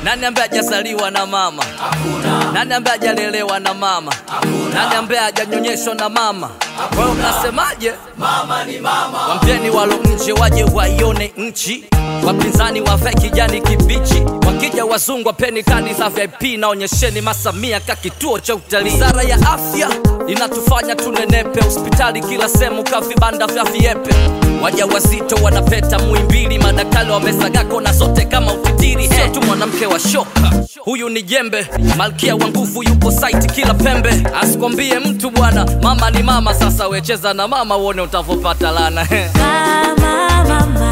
Nani ambaye hajazaliwa na mama? Hakuna. Nani ambaye hajalelewa na mama? Hakuna. Nani ambaye hajanyonyeshwa na mama? Kwa hiyo mnasemaje? Mama ni mama, Wampeni walo nje waje waione nchi, wapinzani wavae kijani kibichi, wakija wazungu wapeni kadi za VIP na onyesheni masamia ka kituo cha utalii. Wizara ya afya inatufanya tunenepe, hospitali kila sehemu ka vibanda vya viepe, waja wazito wanapeta Muhimbili, madaktari wamesaga kona zote kama ufitiri. Sio tu mwanamke wa shoka, huyu ni jembe, malkia wa nguvu yupo site kila pembe. Asikwambie mtu bwana, mama ni mama. Sasa wecheza na mama uone utavopata lana Mama, mama,